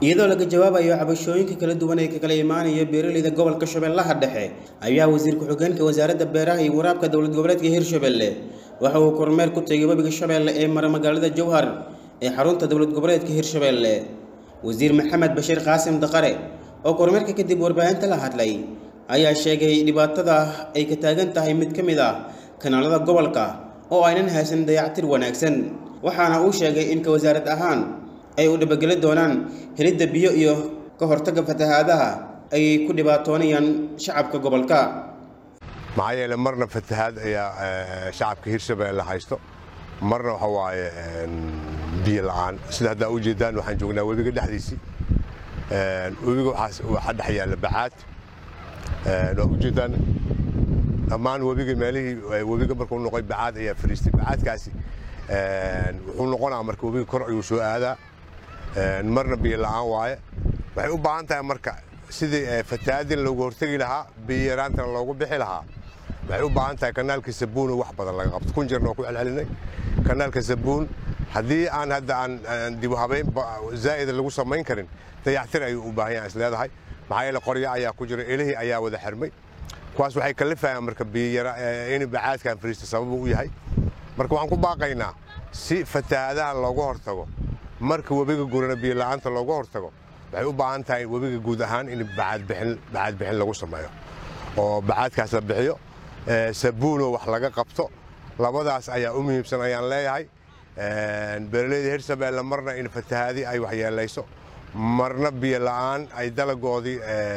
iyadoo laga jawaabayo cabashooyinka kala duwan ee ka kala imaanaya beeraleyda gobolka shabeellaha dhexe ayaa wasiir ku-xigeenka wasaaradda beeraha iyo waraabka dowlad goboleedka hirshabelle waxa uu kormeer ku tegay webiga shabeelle ee mara magaalada jowhar ee xarunta dowlad goboleedka hirshabelle wasiir maxamed bashiir qaasim daqare oo kormeerka kadib warbaahinta la hadlay ayaa sheegay dhibaatada ay ka taagan tahay mid ka mid ah kanaalada gobolka oo aynan haysan dayactir wanaagsan waxaana uu sheegay in ka wasaarad ahaan ay u dhabageli doonaan helidda biyo iyo ka hortagga fatahaadaha ay ku dhibaatoonayaan shacabka gobolka maxaa yeele marna fatahaad ayaa shacabka hirshabeelle haysto marna waxa waaye biyo la'aan sida haddaa u jeedaan waxaan joognaa webiga dhexdiisii webiga waxaa dhex yaalla bacaad waa u jeedaan dhammaan webiga meelihii webiga markuu noqoy bacaad ayaa fariistay bacaadkaasi wuxuu noqonaa marka webiga kor ayuu soo aadaa marna biyo la'aan waaye waxay u baahan tahay marka sidii fatahaadin loogu hortegi lahaa biyo yaraantana loogu bixi lahaa waxay u baahan tahay kanaalka sabuuno wax badan laga qabto kun jeerna waa ku celcelinay kanaalka sabuun haddii aan hadda aan dib u habayn zaa'ida lagu samayn karin dayactir ayuu u baahan yahay is leedahay maxaa yeele qoryo ayaa ku jira elihii ayaa wada xirmay kuwaas waxay kalifayaan marka biyara in bacaadkan fariista sababu u yahay marka waxaan ku baaqaynaa si fatahaadaha looga hortago marka webiga gurana biyo la'aanta looga hortago waxay u baahan tahay webiga guud ahaan in bacaad bixin lagu sameeyo oo bacaadkaas la bixiyo sabuuno wax laga qabto labadaas ayaa u muhiimsan ayaan leeyahay beeraleyda hirshabeelle marna in fatahaadi ay waxyeelayso marna biyo la'aan ay dalagoodii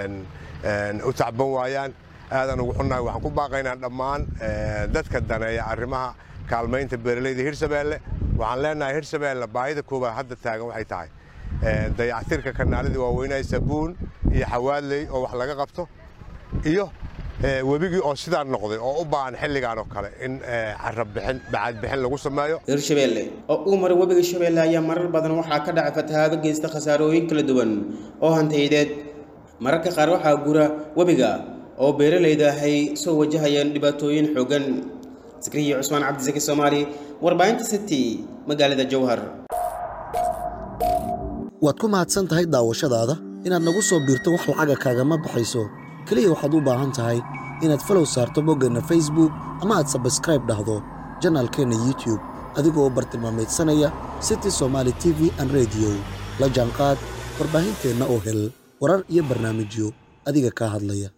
u tacban waayaan aadan ugu xunnahay waxaan ku baaqaynaa dhammaan dadka daneeya arrimaha kaalmaynta beeraleyda hirshabeelle waxaan leenahay hirshabeelle baahida koowaad hadda taagan waxay tahay dayactirka kanaaladii waaweynaa sabuun iyo xawaadley oo wax laga qabto iyo webigii oo sidaa noqday oo u baahan xilligan oo kale in carabixin bacaadbixin lagu sameeyo hirshabelle oo uu maray webiga shabeelle ayaa marar badan waxaa ka dhacay fatahaado geysta khasaarooyin kala duwan oo hantayadeed mararka qaar waxaa gura webiga oo beeralayda ay soo wajahayaan dhibaatooyin xoogan sakriya cusmaan cabdisaki soomaali warbaahinta city magaalada jowhar waad ku mahadsan tahay daawashadaada inaad nagu soo biirto wax lacaga kaagama baxayso keliya waxaad u baahan tahay inaad falow saarto boggeenna facebook ama aad sabskraib dhahdo janaalkeenna youtube adigoo bartilmaamaydsanaya city somaali t v an rediyo la jaanqaad warbaahinteenna oo hel warar iyo barnaamijyo adiga kaa hadlaya